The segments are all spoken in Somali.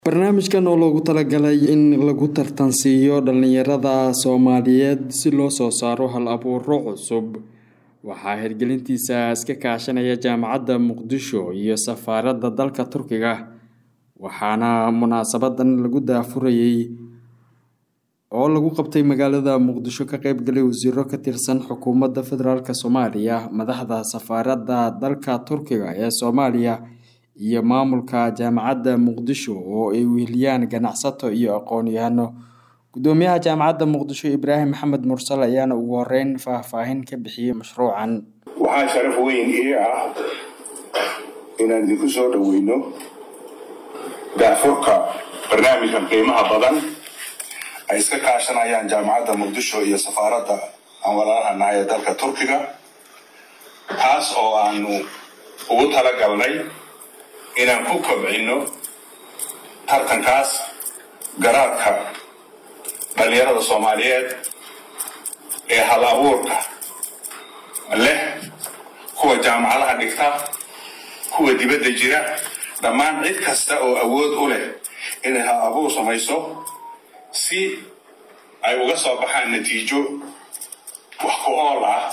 barnaamijkan oo loogu talagalay in lagu tartansiiyo dhalinyarada soomaaliyeed si loo soo saaro hal abuuro cusub waxaa hirgelintiisa iska kaashanaya jaamacadda muqdisho iyo safaaradda dalka turkiga waxaana munaasabadan lagu daafurayay oo lagu qabtay magaalada muqdisho ka qeybgalay wasiiro ka tirsan xukuumadda federaalk soomaaliya madaxda safaaradda dalka turkiga ee soomaaliya iyo maamulka jaamacadda muqdisho oo ay weheliyaan ganacsato iyo aqoon-yahano gudoomiyaha jaamacadda muqdisho ibraahim maxamed mursal ayaana ugu horeyn faahfaahin ka bixiyey mashruucan waxaa sharaf weyn ii ah inaan idinku soo dhoweyno daafurka barnaamijkan qiimaha badan ay iska kaashanayaan jaamacadda muqdisho iyo safaaradda aan walaalaha nahay ee dalka turkiga taas oo aanu ugu talagalnay inaan ku kobcino tartankaas garaadka dhalinyarada soomaaliyeed ee hal abuurka leh kuwa jaamacadaha dhigta kuwa dibadda jira dhammaan cid kasta oo awood u leh inay hal abuur samayso si ay uga soo baxaan natiijo wax ku ool ah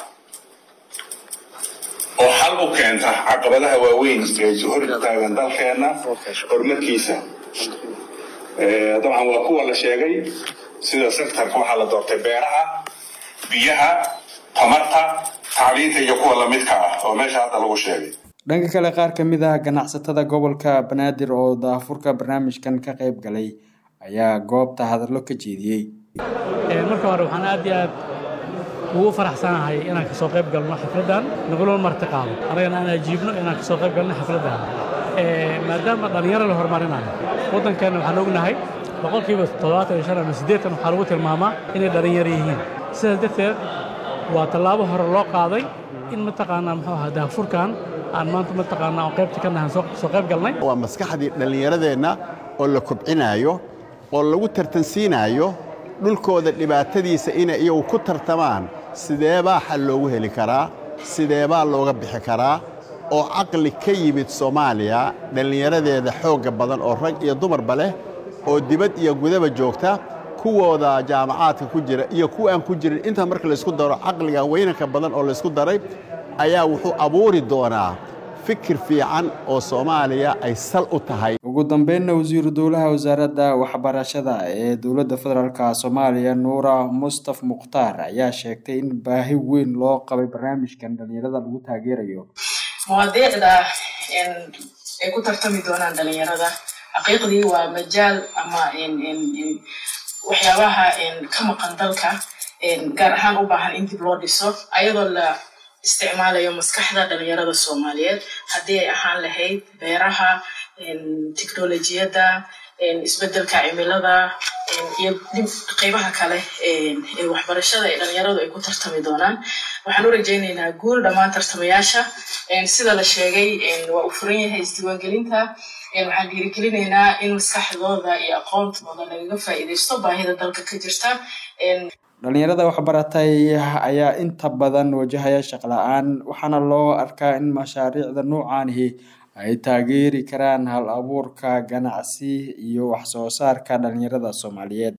oo xal u keenta caqabadaha waaweyn ee hor taagan dalkeenna horumarkiisa dabcan waa kuwa la sheegay sida sektarka waxaa la doortay beeraha biyaha tamarta tacliinta iyo kuwa lamidka ah oo meesha hadda lagu sheegay dhanka kale qaar ka mid ah ganacsatada gobolka banaadir oo daafurka barnaamijkan ka qeyb galay ayaa goobta hadallo ka jeediyey marka hore waxaan aad iyo aad ugu faraxsanahay inaan ka soo qayb galno xafladdan naguloo marti qaado annagana aan ajiibno inaan ka soo qayb galno xafladdan maadaama dhallinyaro la horumarinayo waddankeenna waxaan ognahay boqolkiiba toddobaatan iyo shan ama siddeetan waxaa lagu tilmaamaa inay dhallinyaro yihiin sidaas darteed waa tallaabo hore loo qaaday in mataqaanaa muxuu ahaa daafurkan aan maanta mataqaanaa oo qaybta ka nahan soo qayb galnay waa maskaxdii dhallinyaradeenna oo la kobcinaayo oo lagu tartansiinaayo dhulkooda dhibaatadiisa inay iyagu ku tartamaan sideebaa xal loogu heli karaa sideebaa looga bixi karaa oo caqli ka yimid soomaaliya dhallinyaradeeda xoogga badan oo rag iyo dumarba leh oo dibad iyo gudaba joogta kuwooda jaamacaadka ku jira iyo kuwa aan ku jirin intaa marka laysku daro caqliga weynanka badan oo laysku daray ayaa wuxuu abuuri doonaa fikir fiican oo soomaaliya ay sal u tahay ugu dambeynna wasiiru dowlaha wasaaradda waxbarashada ee dowladda federaalk soomaaliya nuura mustaf mukhtaar ayaa sheegtay in baahi weyn loo qabay barnaamijkan dhalinyarada lagu taageerayo mawaadiicda ay ku tartami doonaan dhalinyarada xaqiiqdii waa majaal ama waxyaabaha ka maqan dalka gaar ahaan u baahan in dib loo dhiso ayadoo la isticmaalayo maskaxda dhalinyarada soomaaliyeed haddii ay ahaan lahayd beeraha teknolojiyadda isbedelka cimilada iyo qeybaha kale ee waxbarashada ee dhalinyaradu ay ku tartami doonaan waxaan u rajaynaynaa guul dhammaan tartamayaasha sida la sheegay waa uu furan yahay isdiiwaangelinta waxaan dhiirigelinaynaa in maskaxdooda iyo aqoontooda lagaga faa'iidaysto baahida dalka ka jirta dhalinyarada waxbaratay ayaa inta badan wajahaya shaqla-aan waxaana loo arkaa in mashaariicda noocaanihi ay taageeri karaan hal abuurka ganacsi iyo wax soo saarka dhalinyarada soomaaliyeed